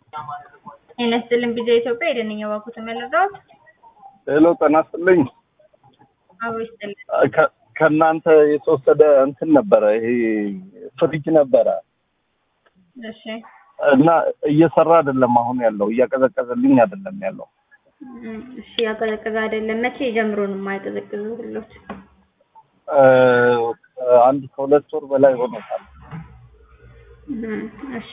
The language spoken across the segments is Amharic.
ጤና ይስጥልኝ ቪዛ ኢትዮጵያ የደንኛ ባኩ ተመለዳት ሄሎ ጤና ይስጥልኝ። አቦ ይስጥልኝ። ከ- ከእናንተ የተወሰደ እንትን ነበረ፣ ይሄ ፍሪጅ ነበረ እሺ እና እየሰራ አይደለም አሁን ያለው፣ እያቀዘቀዘልኝ አይደለም ያለው። እም፣ እሺ ያቀዘቀዘ አይደለም። መቼ ጀምሮ ነው የማይቀዘቅዙ ሁሎች? እ፣ አንድ ከሁለት ወር በላይ ሆኖታል። እም፣ እሺ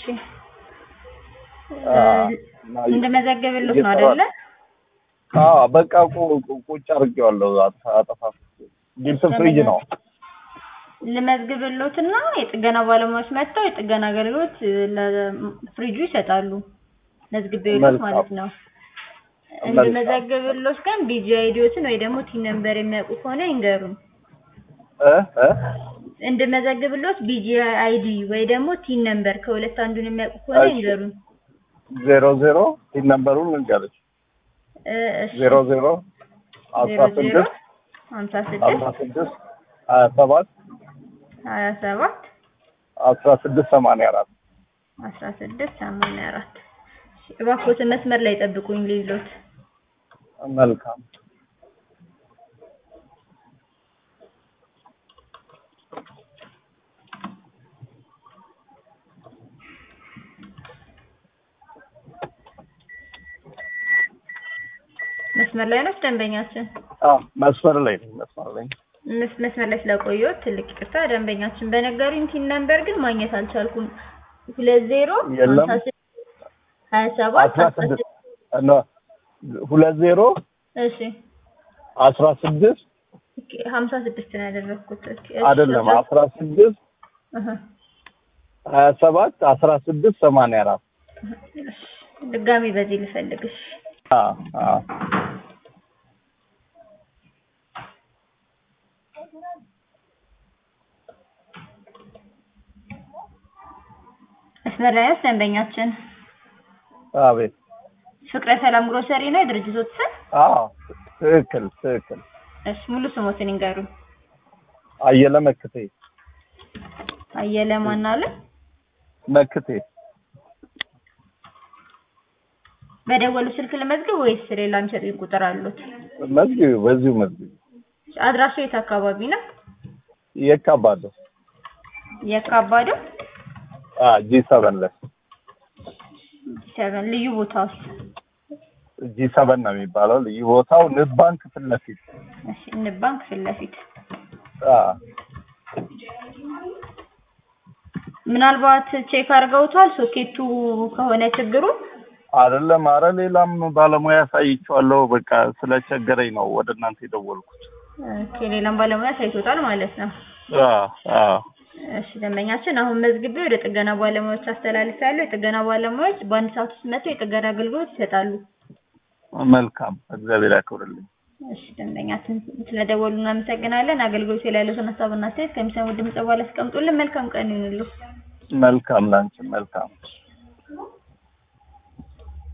አ፣ እና እንደመዘገብሎት ነው እየሰራ- አይደለ? አዎ በቃ ቁ- ቁ- ቁጭ አድርጌዋለሁ። አጠፋ አጠፋ ዲፕ ፍሪጅ ነው። ልመዝግብሎትና የጥገና ባለሙያዎች መጥተው የጥገና አገልግሎት ለፍሪጁ ይሰጣሉ። መዝግቤሎት መልካም። ማለት ነው። መልካም። እንደመዘግብሎት ግን ቢጂ አይዲዎትን ወይ ደግሞ ቲን ነምበር የሚያውቁ ከሆነ ይንገሩን። እ እ እንድመዘግብሎት ቢጂ አይዲ ወይ ደግሞ ቲን ነምበር ከሁለት አንዱን የሚያውቁ ከሆነ እሺ። ይንገሩን። ዜሮ ዜሮ ሲል ነምበሩን ልንገርሽ። እ፣ እሺ። ዜሮ ዜሮ አስራ ዜሮ ዜሮ ስድስት ሀምሳ አስራ ስድስት ስድስት ሀያ ሰባት ሀያ ሰባት አስራ ስድስት ሰማንያ አራት አስራ ስድስት ሰማንያ አራት እባክዎትን መስመር ላይ ጠብቁኝ ሊሎት መልካም መስመር ላይ ነው ደንበኛችን አዎ መስመር ላይ ነኝ መስመር ላይ ነኝ። መስ- መስመር ላይ ስለቆየሁት ትልቅ ይቅርታ ደንበኛችን በነገሩኝ ቲን ነምበር ግን ማግኘት አልቻልኩም ሁለት ዜሮ የለም። ሀምሳ ስድስት ሀያ ሰባት አስራ አስራ ስድስት ስድስት እና ሁለት ዜሮ እሺ አስራ ስድስት ኦኬ፣ ሀምሳ ስድስት ነው ያደረግኩት ኦኬ፣ እሺ፣ አይደለም አስራ- አስራ ስድስት እህ፣ ሀያ ሰባት አስራ ስድስት ሰማንያ አራት እሺ፣ ድጋሚ በዚህ ልፈልግሽ አዎ አዎ መስመር ላይ ነው ደንበኛችን አቤት ፍቅረ ሰላም ግሮሰሪ ነው የድርጅቶት ስም አዎ ትክክል ትክክል እሺ ሙሉ ስሞትን ይንገሩን አየለ መክቴ አየለ ማን አለ መክቴ በደወሉ ስልክ ልመዝግብ ወይስ ሌላ ምሰጡኝ ቁጥር አሉት መዝጊቢ በዚሁ መዝጊቢ አድራሻው የት አካባቢ ነው የካባዶ የካባዶ ጂ ሰቨን ላይ ሰቨን ልዩ ቦታው ጂ ሰቨን ነው የሚባለው ልዩ ቦታው ንብ ባንክ ፊት ለፊት እሺ ንብ ባንክ ፊት ለፊት አዎ ምናልባት ቼክ አድርገውታል ሶኬቱ ከሆነ ችግሩ አይደለም አረ ሌላም ባለሙያ ያሳይቼዋለሁ በቃ ስለቸገረኝ ነው ወደ እናንተ የደወልኩት ኦኬ ሌላም ባለሙያ ሳይቶታል ማለት ነው አዎ አዎ እሺ ደንበኛችን አሁን መዝግቤ ወደ ጥገና ባለሙያዎች አስተላልፋለሁ የጥገና ባለሙያዎች በአንድ ሰዓት ውስጥ መጥተው የጥገና አገልግሎት ይሰጣሉ መልካም እግዚአብሔር ያክብርልኝ እሺ ደንበኛችን ስለደወሉ እናመሰግናለን አገልግሎት ላይ ያሉትን ሀሳብና አስተያየት ከሚሰሙ ድምጽ በኋላ አስቀምጡልን መልካም ቀን ይሁንልዎ መልካም ላንቺ መልካም